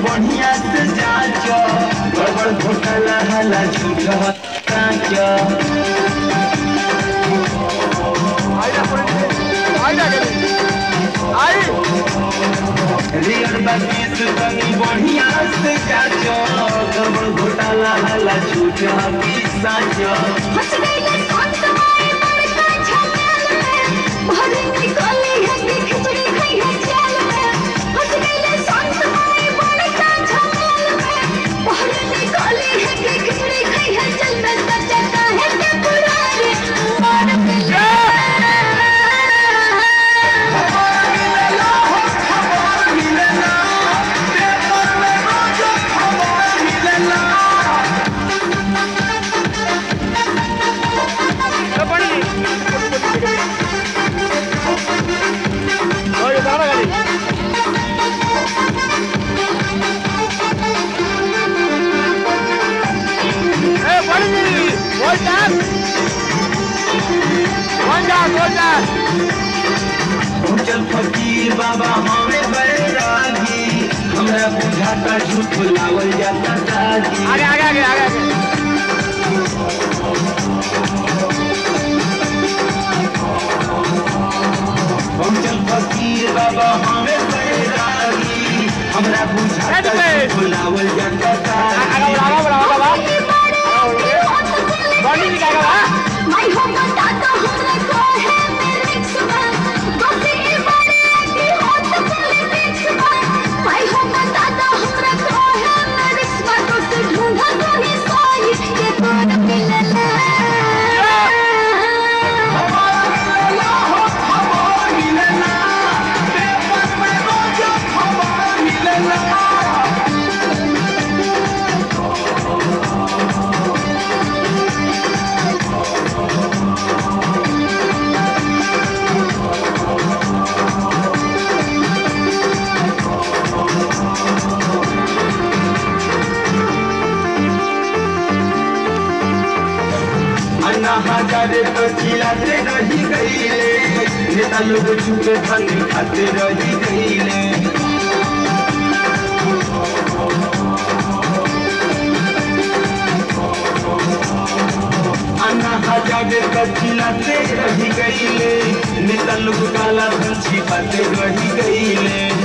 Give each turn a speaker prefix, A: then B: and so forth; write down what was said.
A: बढ़िया से जाच गड़बड़ घोटाला हला झूठ काच रियल बातीस तनी बढ़िया से जाच गड़बड़ घोटाला हला झूठ की साच
B: हंस गईले शांत माए बड़का झमेल में भरे निकली है कि खिचड़ी खाई है जेल में हंस गईले शांत माए बड़का झमेल में भरे निकली है कि खिचड़ी खाई है जेल में सच्चा है के पुराने मार के
A: चल फकीर बाबा हमें बड़े रागी हमरा बुझाता झूठ लावल जाता दागी
C: आगे आगे आगे आगे आगे
A: हम चल फकीर बाबा हमें बड़े रागी हमरा बुझाता झूठ लावल जाता
C: आगे
A: दागी
C: बढ़ावा बढ़ावा बाबा बॉडी निकालेगा बा
B: माई हो बता तो हमरा को है मेरे सुबह बस ये बड़े की हो तो पॉलिटिक्स में माई हो बता तो हमरा को है मेरे सुबह तो से ढूंढा तो ही सोई के कौन मिलला
A: अन्ना हजारे तो चिल्लाते रही गईले नेता लोग चुपे धन खाते रही गईले अन्ना हजारे तो चिल्लाते रही गईले नेता लोग काला धन छिपाते रही गईले